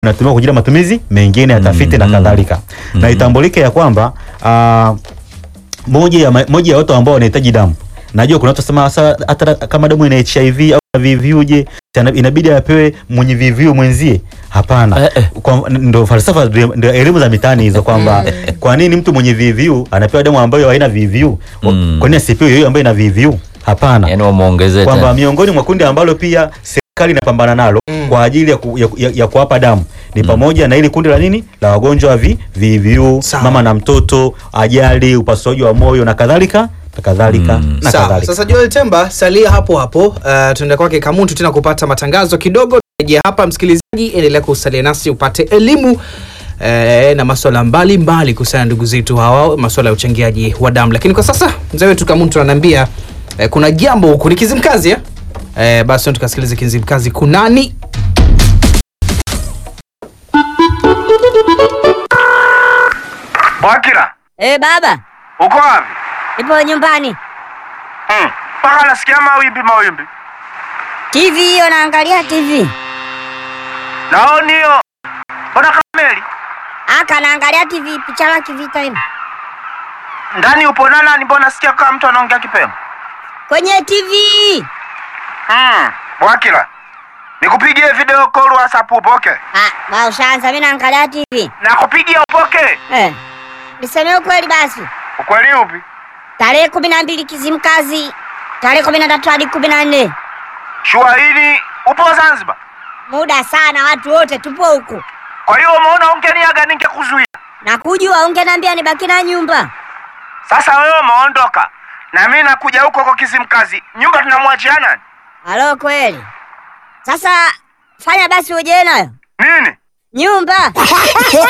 inatumika kwa ajili ya matumizi mengine ya tafiti na kadhalika na itambulike ya kwamba ah, moja ya ma- moja ya watu ambao wanahitaji damu najua kuna watu wasema sasa hata kama damu ina HIV au na VVU je tena inabidi apewe mwenye VVU mwenzie hapana Eh, eh. kwa, ndo falsafa ndio ndio elimu za mitaani hizo kwamba kwa nini mtu mwenye VVU anapewa damu ambayo haina VVU Mm. kwa nini asipewe hiyo ambayo ina VVU hapana yani wamuongezee kwamba tena. miongoni mwa kundi ambalo pia serikali inapambana nalo kwa ajili ya, ku, ya, ya, ya kuwapa damu ni pamoja na ili kundi la nini la wagonjwa wa vi, VVU, Sawa. mama na mtoto, ajali, upasuaji wa moyo na kadhalika na kadhalika Mm. na Sawa, kadhalika. sasa Joel Temba, salia hapo hapo. Uh, tunaenda kwake Kamuntu tena kupata matangazo kidogo. Rejea hapa msikilizaji, endelea kusalia nasi upate elimu eh, na masuala mbalimbali kuhusiana na ndugu zetu hawa, masuala ya uchangiaji wa damu. Lakini kwa sasa mzee wetu Kamuntu ananiambia eh, kuna jambo huku ni Kizimkazi eh? Eh, basi tukasikilize Kizimkazi kunani. Wakira, Eh, baba, uko wapi? nipo nyumbani. Hmm, Mpaka nasikia mawimbi mawimbi. TV hiyo naangalia TV. Naoni hiyo. Mbona kameli? Aka naangalia TV picha la kivita hivi. Ndani upo na nani? Mbona nasikia kama mtu anaongea kipemo? Kwenye TV. Hmm, Wakira. Nikupigie video call WhatsApp upoke? Ah, ba ushaanza mimi naangalia TV. Nakupigia upoke? Eh. Niseme ukweli basi. Ukweli upi? Tarehe kumi na mbili Kizimkazi. Tarehe kumi na tatu hadi kumi na nne. Shua hili upo Zanzibar. Muda sana watu wote tupo huku. Kwa hiyo umeona ungeniaga ningekuzuia. Na kujua ungeniambia nibaki na nyumba. Sasa wewe umeondoka. Na mimi nakuja huko kwa Kizimkazi. Nyumba tunamwachia nani? Halo kweli. Sasa fanya basi uje nayo. Nini? Nyumba.